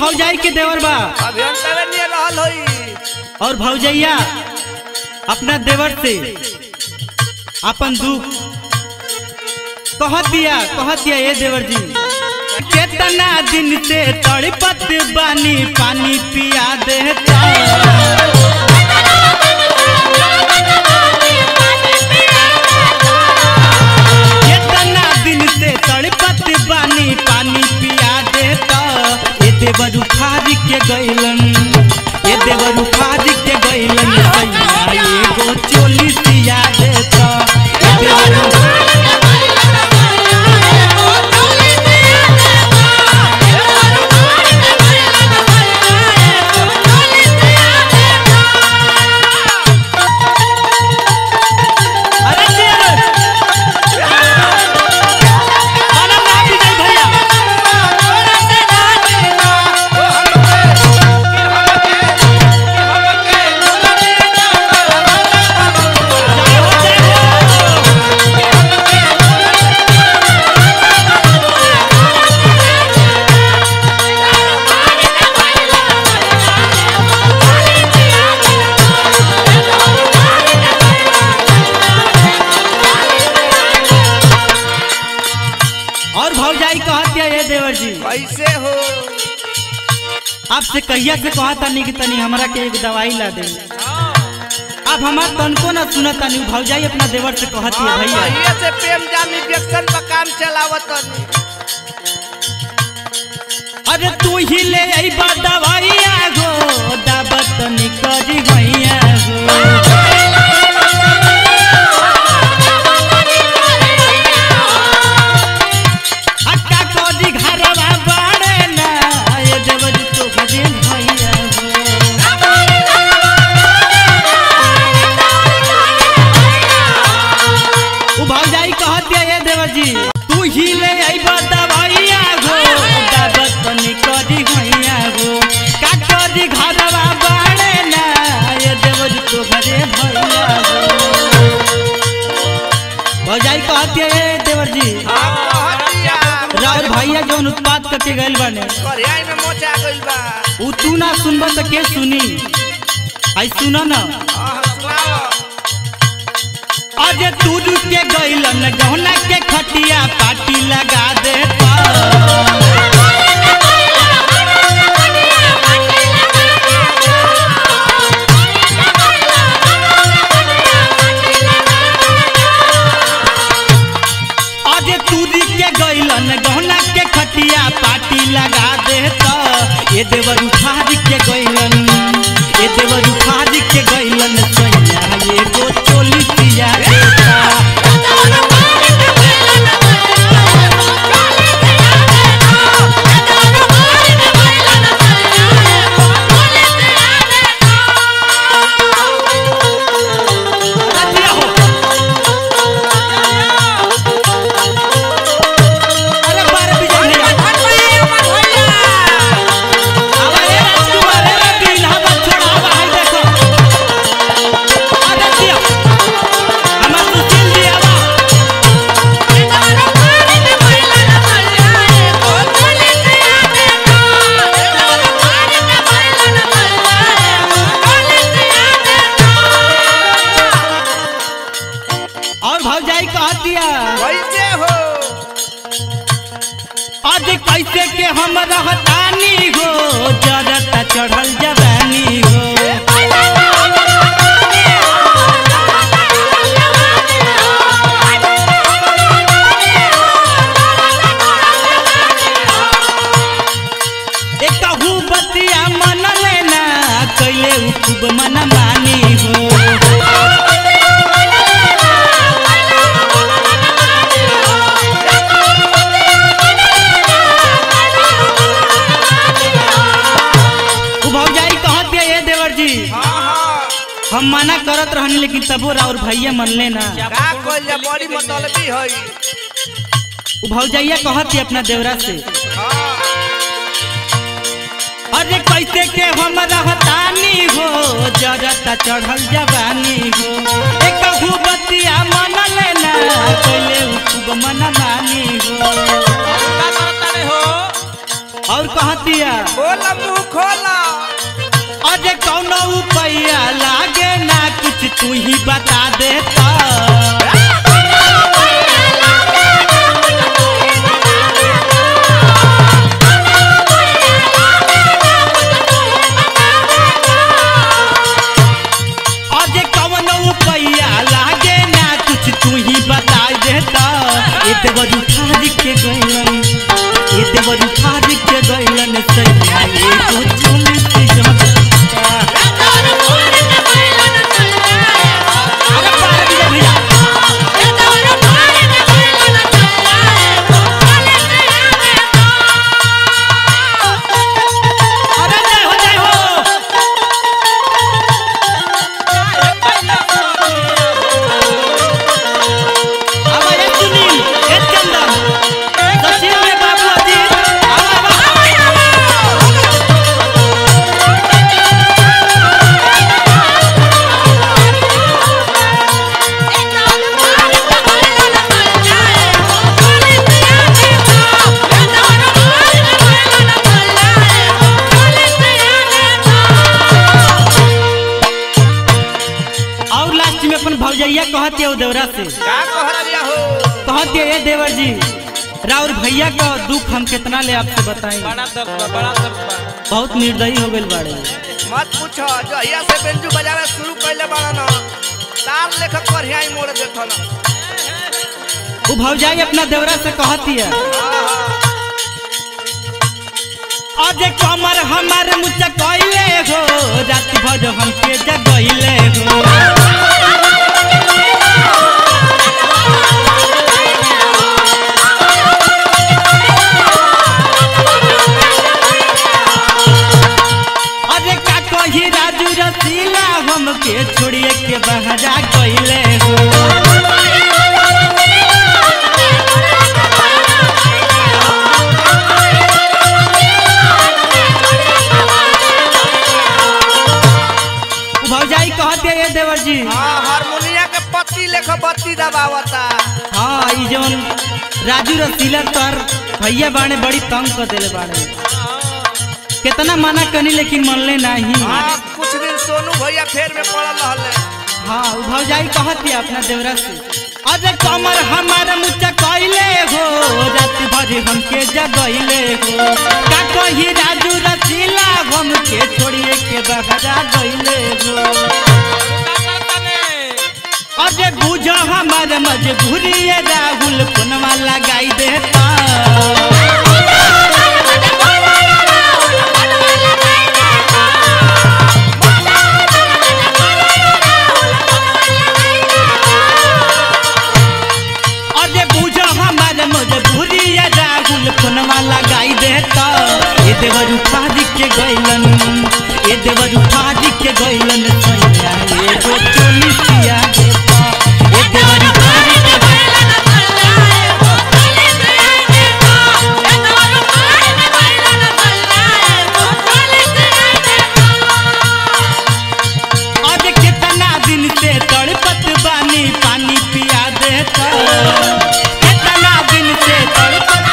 भौजाई के देवर बा अभियंता नियर रहल होई और भौजैया अपना देवर से अपन दुख कह दिया कह दिया ये देवर जी केतना दिन से तड़पत बानी पानी पिया देता केतना दिन से तड़पत बानी पानी पिया देता ए देवर उखाड़ के गइलन ए देवर उखाड़ के गइलन सैया एगो चोली सिया देता ए देवर अरे जिया खाना ना भी नहीं भैया और भौजाई कहत है ये देवर जी कैसे हो आपसे कहिया से कहा तनी कि तनी हमरा के एक दवाई ला दे अब हमार तनको ना सुनत तनी भौजाई अपना देवर से कहत है भैया भैया से प्रेम जाम इंजेक्शन पर काम चलावत तनी अरे तू ही ले अइबा दवाइया गो दाबत तनी करी भैया गो अक्का करी घरवा बाड़े ना ये देवर जी तो भजे भैया गो उ भौजाई कहत है ये देवर जी तू ही ले अइबा दवाइया गो दाबत तनी करी भैया गो का करी घरवा बाड़े ना ये देवर जी तो भजे भैया गो भौजाई कहत है ये देवर जी हम कहत दिया राउर भैया जौन उत्पाद करके गइल बाने करियाई में मोचा गइल बा उ तू ना सुनब त के सुनी आई सुन न आह, सुनाओ अजे तू के गइलन गहना के खटिया पाटी लगा देता अजे तू के गइलन गहना के खटिया पाटी लगा देता ये देवर उखाड़ के गइलन ये देवर उखाड़ के गइलन सैया ये गो चोली पिया देता रतिया हो अरे बारह बजे नहीं आवा रे राजकुमार रे रति इलाहाबाद छोड़ा आवा है देखो आ रतिया हमार सुशील जी आवा और भौजाई कह दिया कैसे हो आज कैसे के हम रहतानी हो जरता चढ़ल जवानी हो एक बतिया मन लेना कैले उ खूब मन मानी हो उ भौजाई कहत दिया ये देवर जी हाँ हाँ हम मना करत रहनी लेकिन तबो राउर भैया मन लेना का कइल जा बड़ी मतलबी हई उ भौजाइया कहत है अपना देवरा से हाँ अरे कैसे के हम रहतानी हो जरता चढ़ल जवानी हो एक बतिया मन लेना कैले उ खूब मन मानी हो और कहतिया बोल मुंह खोला अरे कौनो उपाया लागे ना कुछ तू ही बता देता अरे कौनो उपाया लागे ना कुछ तू ही बता देता ये देवर उठार के गइलन ये देवर उठार के गइलन सैया ये कुछ नहीं जमता अरे पार दिया भैया अरे जय हो जय हो अब ये सुनील ये चंदन सचिन में बाबू अजीत अब अब और लास्ट में अपन भौजैया कहती है देवरा से का कहत दिया हो कहती है ए देवर जी राउर भैया का दुख हम कितना ले आपसे बताएं बड़ा दर्द बा, बड़ा दर्द बा। बहुत निर्दयी हो गए बाड़े मत पूछो जहिया से बेंजू बजावे शुरू कैले बड़ा न तार लेखक पर ही मोड़ देथो न वो भौजाई अपना देवरा से कहती है अजे कमर हमार मुझे कहले हो रात भर हमके जगैले हो अरे का कही राजू रसीला हमके छोड़िए के बहरा गइले हो उ भौजाई कहते ये देवर जी हाँ हारमोनिया के पत्ती लेख बत्ती दबावता हाँ ई जवन राजू रसीला तर भैया बाणे बड़ी तंग कर देले बाड़े कितना मना कनी लेकिन मनले नहीं हाँ कुछ दिन सोनू भैया फेर में पड़ल रहले हाँ उ भौजाई कहती अपना देवरा से अरे कमर हमार मुझे कहले हो रात भर हमके जगैले हो का कही राजू रसीला हमके छोड़िए के बहरा गइले हो अरे बुझ हमार मजबूरी ये राहुल पुनवा लगाई देता अरे बुझ हमार मजबूरी ये राहुल पुनवा लगाई देता ये देवर उठाद के गइलन ये देवर उठाद के गइलन सैया ये गो चोली सिया देता ये देवर उठाद के आज कितना दिन से तड़पत बानी पानी पिया देता कितना दिन से तड़पत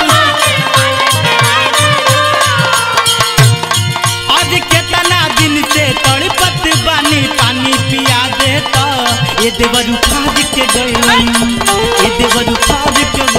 आज कितना दिन से तड़पत बानी पानी पिया देता ये देवर उठाद के गइलन ये देवर उठाद के